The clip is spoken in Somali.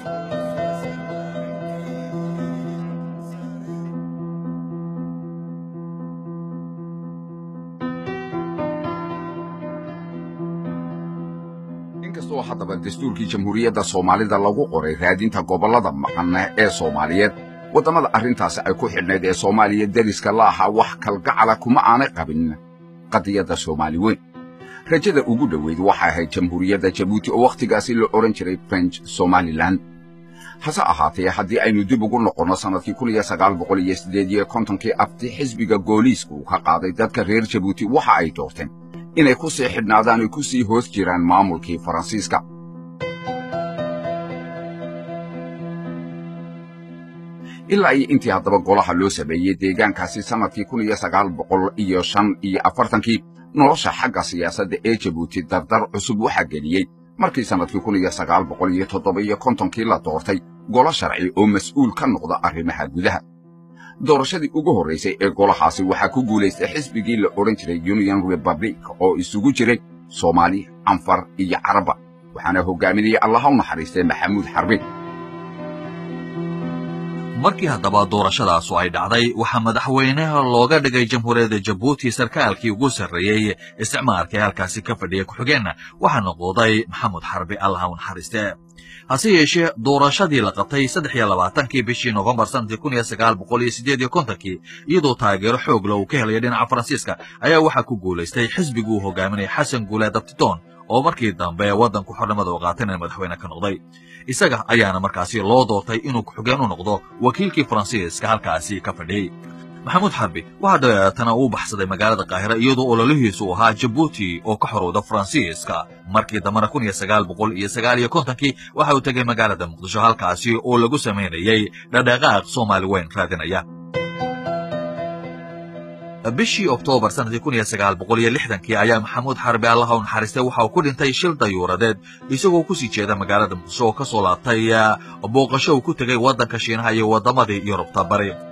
inkastoo haddaba dastuurkii jamhuuriyadda soomaalida lagu qoray raadinta gobollada maqan ee soomaaliyeed waddamada arrintaasi ay ku xidhnayd ee soomaaliya deriska la ahaa wax kalgacala kuma aanay qabin qadiyadda soomaali weyn rajada ugu dhoweyd waxay ahayd jamhuuriyadda jabuuti oo wakhtigaasi la odhan jiray french somalilan hase ahaatee haddii aynu dib ugu noqonno sannadkii kun iyo sagaal boqol iyo siddeed iyo kontonkii abti xisbiga gooliiska uu ka qaaday dadka reer jabuuti waxa ay doorteen inay ku sii xidhnaadaan ay ku sii hoos jiraan maamulkii faransiiska ilaa iyo intii haddaba golaha loo sameeyey deegaankaasi sannadkii kun iyo sagaal boqol iyo shan iyo afartankii nolosha xagga siyaasadda ee jabuuti dardar cusub waxaa geliyey markii sannadkii kun iyo sagaal boqol iyo toddoba iyo kontonkii la doortay golo sharci oo mas'uul ka noqda arrimaha gudaha doorashadii ugu horraysay ee golahaasi waxaa ku guulaystay xisbigii la odhan jiray union republic oo isugu jiray soomaali anfar iyo carabba waxaana hoggaaminayay allaha u naxariistay maxamuud xarbi markii haddaba doorashadaasu ay dhacday waxaa madaxweynaha looga dhigay jamhuuriyadda jabuuti sarkaalkii ugu sarreeyey isticmaalka ee halkaasi ka fadhiya ku-xigeenna waxaa noqoday maxamud xarbi allaha u naxariiste hase yeeshee doorashadii la qabtay saddex iyo labaatankii bishii nofembar sanadkii kun iyo sagaal boqol iyo siddeed iyo kontonkii iyadoo taageero xoogla uu ka helaya dhinaca faransiiska ayaa waxaa ku guulaystay xisbigii uu hogaaminaya xasan guuleed abtidoon oo markii dambe waddanku xornimada u qaatayna madaxweyne ka noqday isaga ayaana markaasi loo doortay inuu ku-xigeen u noqdo wakiilkii faransiiska halkaasi ka fadhiyey maxamuud xarbi waxaa dabeetana uu baxsaday magaalada qaahira iyadoo ololihiisu ahaa jabuuti oo ka xorowda faransiiska markii dambena kun iyo sagaal boqol iyo sagaal iyo kontonkii waxa uu tegay magaalada muqdisho halkaasi oo lagu samaynayey dhadhaqaaq soomaali weyn raadinaya bishii oktoobar sanadkii kun iyo sagaal boqol iyo lixdankii ayaa maxamuud xarbi allaha u naxariistay waxa uu ku dhintay shil dayuuradeed isagoo kusii jeeda magaalada muqdisho oo ka soo laabtay booqasho uu ku tegay waddanka shiinaha iyo waddamadii yurubta bari